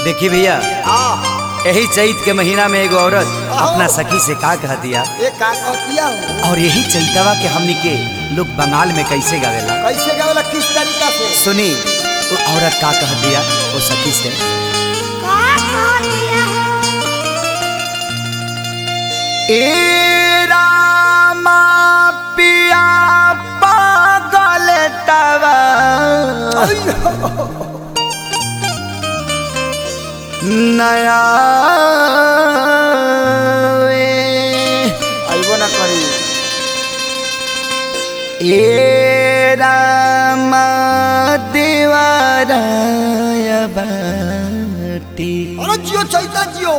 देखी भैया हाँ यही चैत के महीना में एगो औरत आहो। अपना सखी से का कह दिया ये का कहतिया हो और यही चैतवा के हमनी के लोग बंगाल में कैसे गावेला कैसे गावेला किस तरीका से सुनी वो औरत का कह दिया वो सखी से ए रामा पिया पागल तवा नया अइबो ना करी ए रामा देवाराय बाटी अरे जियो चैता जियो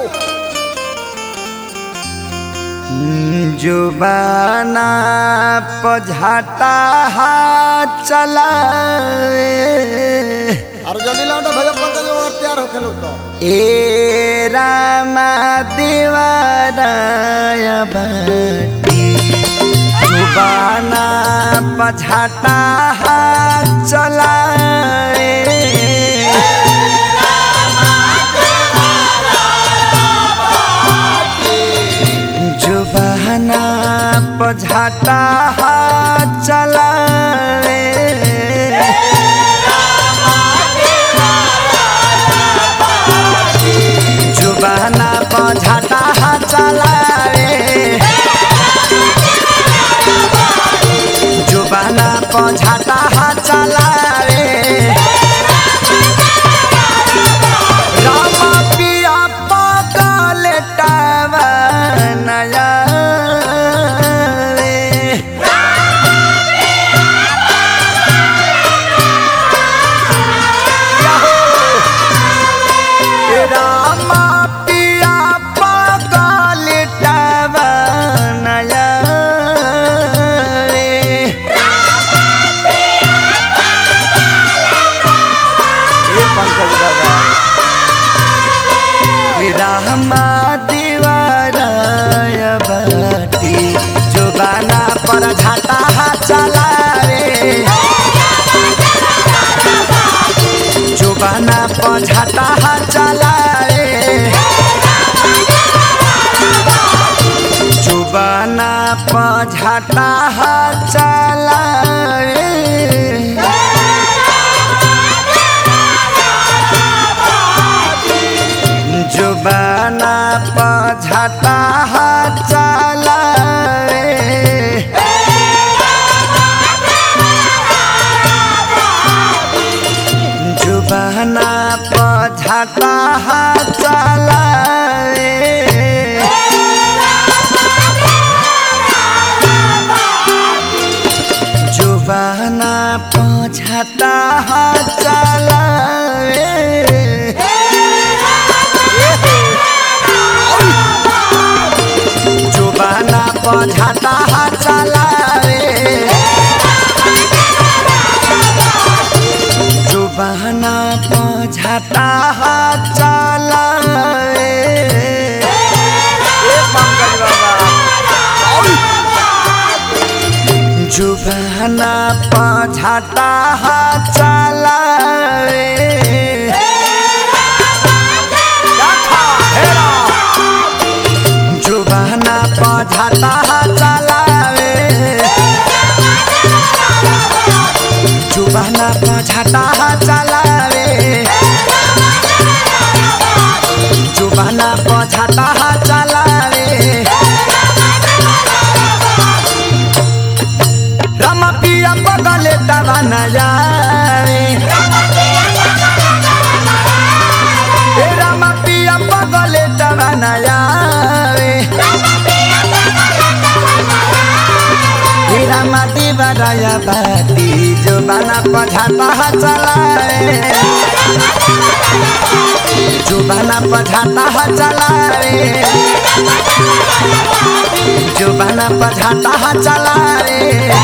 जुबाना पझाटा हाथ चलाए अरे जल्दी लाओ ना भैया पंकज और तैयार होके लोग तो ए रामा देवाराय बाटी जुबाना पझाटा हाथ चलाए जुबाना पझाटा हाथ चलाए जुबाना पझाटा हाथ चलाए जुबाना पझाटा हाथ चलाए राम पिया पगल टावा नया रे। राम पिया पगल टावा नया रे। ये पंकज दादा रामा दीवाराय बाटी जुबाना पर झाटा चला रे जुबाना पर झाटा चला रे जुबाना पर झाटा चला रे जुबाना पझाटा चला रे जुबाना पझाटा चला रे जुबाना पझाटा चला रे जुबाना पझाटा चला रे जुबाना पझाटा चला रे ये पंकज बाबा जुबाना पझाटा चला रे जुबाना पझाटा चला रे जुबाना पझाटा चला रे जुबाना पझाटा चला रे रामा पिया बगले दवाना जाए ए रामा पिया बगले दवाना जाए ए रामा दीवाराया बाती जो बाना पझाता चलाए जो बाना पझाता चलाए जो बाना पझाता चलाए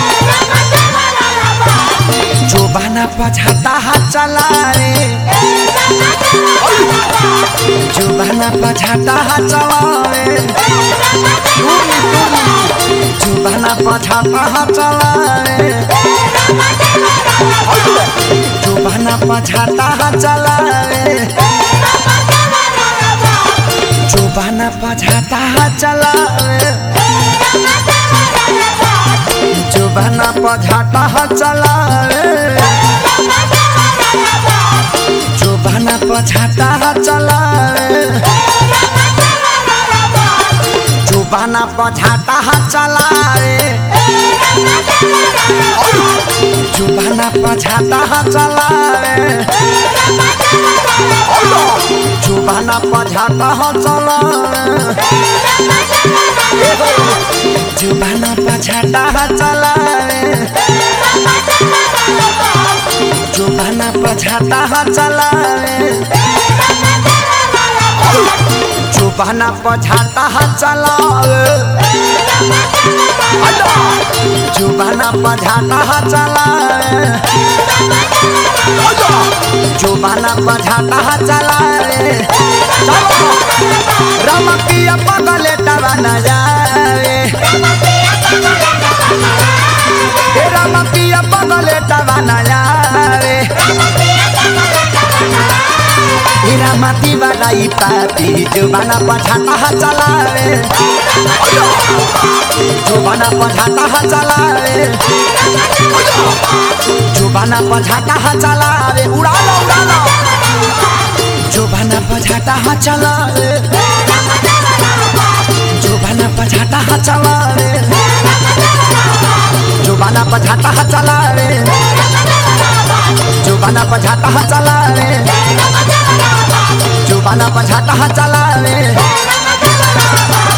जो बना पछाता चला रे जो बना पछाता चला रे जो बना पछाता चला रे जो बना पछाता चला रे जुबाना पछाता चला जुबाना पछाता चला जुबाना पछाता चला जुबाना पछाता चला जुबाना पछाता चला जुबाना पछाता चला जुबाना पछाता चला जुबाना पछाता चला जुबाना पछाता चला जुबाना पछाता चला जुबाना पछाता चला रमकिया पगले टवा न जाए हे रमकिया पगले टवा न जाए हीरा माटी बनाई पापी जुबाना पछाता चलावे जुबाना पछाता चलावे जुबाना पछाता चलावे उड़ा लो उड़ा लो जुबाना पछाता चलावे जुबाना पछाता चलावे जुबाना पछाता चलावे जुबाना पछाता चलावे जुबाना पछाता चलावे